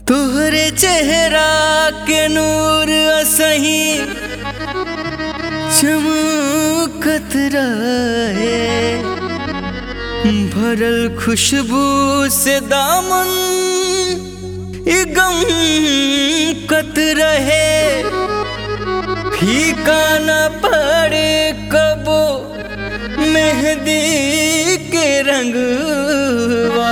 तोहरे चेहरा के नूर असही चमकत रहे भरल खुशबू से दामन ई गम कत रहे फीका न पड़े कबो मेहंदी के रंगवा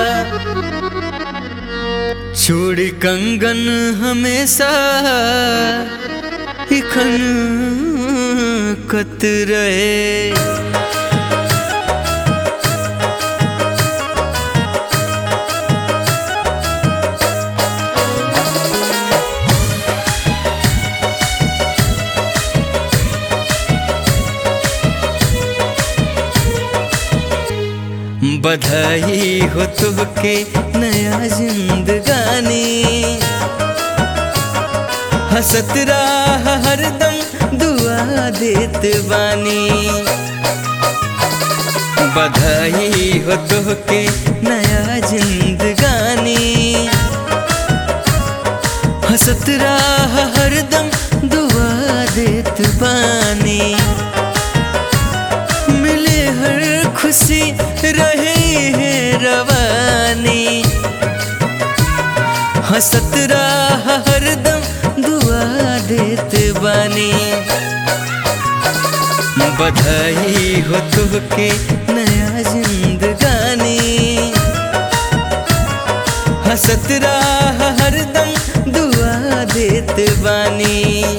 छोड़ कंगन हमेशा इखन कत रहे बधाई हो तुमके नया जिंदगानी हसत राह हरदम दुआ देत बानी बधाई हो तुमके नया जिंदगानी हसत राह हरदम दुआ देत बानी मिले हर खुशी रहे है रवानी हसत राह हरदम दुआ देत बानी बधाई हो तुमके नया जिंदगानी हसत राह हरदम दुआ देत बानी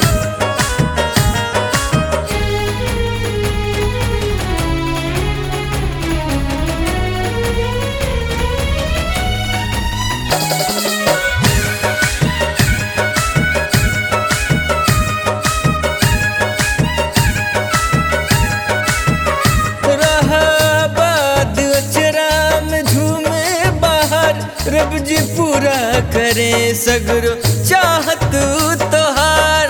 रब जी पूरा करे सगरो चाहत तोहार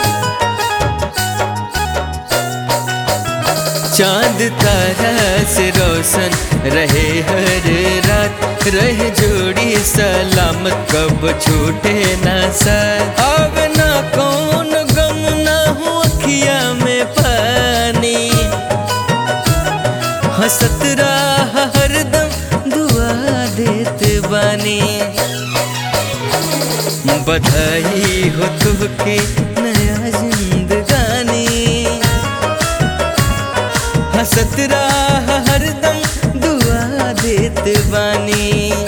चांद तारा से रोशन रहे हर रात रहे जोड़ी सलामत कब छूटे ना साथ अब ना कौन गम ना हो अखिया में पानी हसत राह हरदम दुआ देत बानी बधाई हो तुमके नया जिंदगानी हसत राह हरदम दुआ देत बानी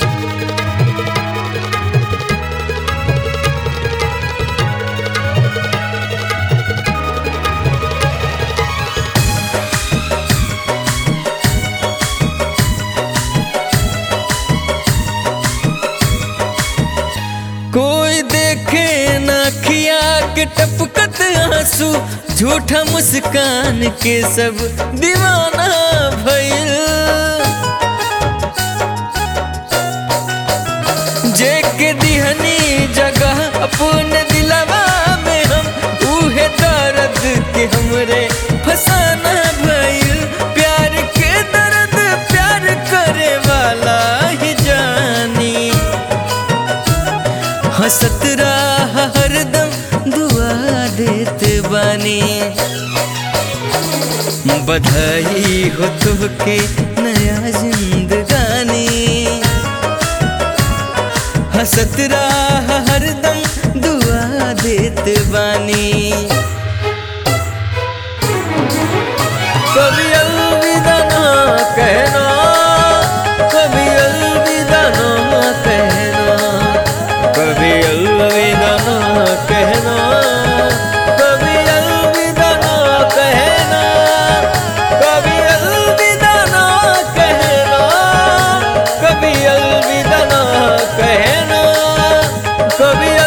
कोई देखे ना खिया के टपकत आंसू झूठा मुस्कान के सब दीवाना भइल जे के दिहनी जगह अपने दिलवा में हम उहे दर्द के हमरे फसाना भइल प्यार के दर्द प्यार करे वाला ही जानी हसत राह हरदम दुआ देत बानी बधाई हो तुमके नया जिंदगानी हसत राह हरदम दुआ देत बानी कभी अलविदा ना कहना कभी अलविदा ना कहना कभी अलविदा ना कहना कभी अलविदा ना कहना कभी अलविदा ना कहना कभी अलविदा ना कहना कभी